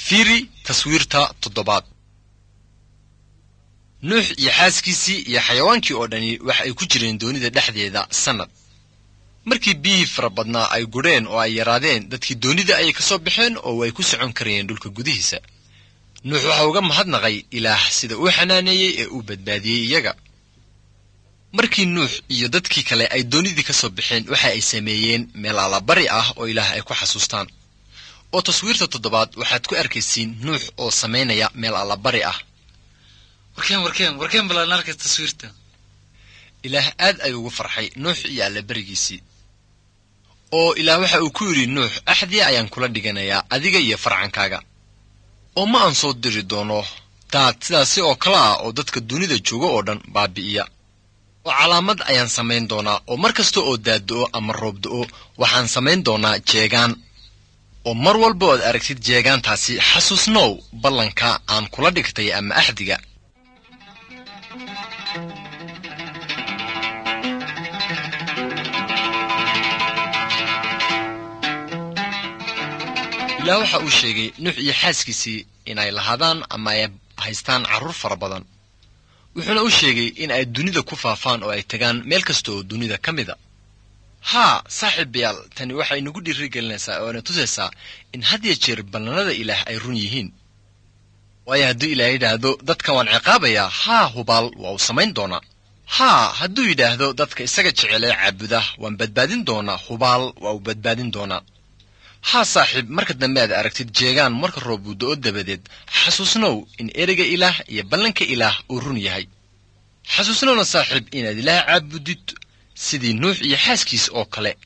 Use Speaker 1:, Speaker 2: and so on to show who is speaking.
Speaker 1: fiiri taswiirta toddobaad nuux iyo xaaskiisii iyo xayawaankii oo dhani waxa ay ku jireen doonida dhexdeeda sannad markii biyihii fara badnaa ay gudheen oo ay yaraadeen dadkii doonida ayay ka soo baxeen oo way ku socon karayeen dhulka gudihiisa nuux waxa uga mahadnaqay ilaah sida uu xanaaneeyey ee uu badbaadiyey iyaga markii nuux iyo dadkii kale ay doonidii ka soo baxeen waxa ay sameeyeen meel allabari ah oo ilaah ay ku xasuustaan oo taswiirta toddobaad waxaad ku arkaysiin nuux oo samaynaya meel allabari ah
Speaker 2: warkeen warkeen warkeen balaan arka taswiirta
Speaker 1: ilaah aad ayuu ugu farxay nuux iyo allaberigiisii oo ilaah waxa uu ku yidhi nuux axdii ayaan kula dhiganayaa adiga iyo farcankaaga oo ma aan soo diri doono daad sidaasi oo kale ah oo dadka dunida jooga oo dhan baabi'iya oo calaamad ayaan samayn doonaa oo mar kasta oo daaddo'o ama roobdo'o waxaan samayn doonaa jeegaan oo mar walba ood aragtid jeegaantaasi xasuusnow ballanka aan kula dhigtay ama axdiga ilaah waxa uu sheegay nuux iyo xaaskiisii inay lahaadaan ama ay haystaan carruur fara badan wuxuuna u sheegay in ay dunida ku faafaan oo ay tagaan meel kasta oo dunida ka mida haa saaxiibayaal tani waxay nagu dhiiri gelinaysaa oo na tusaysaa in had ya jeer ballannada ilaah ay run yihiin waayo hadduu ilaah yidhaahdo dadkan waan ciqaabayaa haa hubaal waa uu samayn doonaa haa hadduu yidhaahdo dadka isaga jecelee caabuda waan badbaadin doonaa hubaal waa uu badbaadin doonaa haa saaxiib marka dambe aad aragtid jeegaan marka roob uu do'o dabadeed xasuusnow in ereyga ilaah iyo ballanka ilaah uu run yahay xasuusnowna saaxiib inaad ilaah caabudid sidii nuux iyo xaaskiis oo kale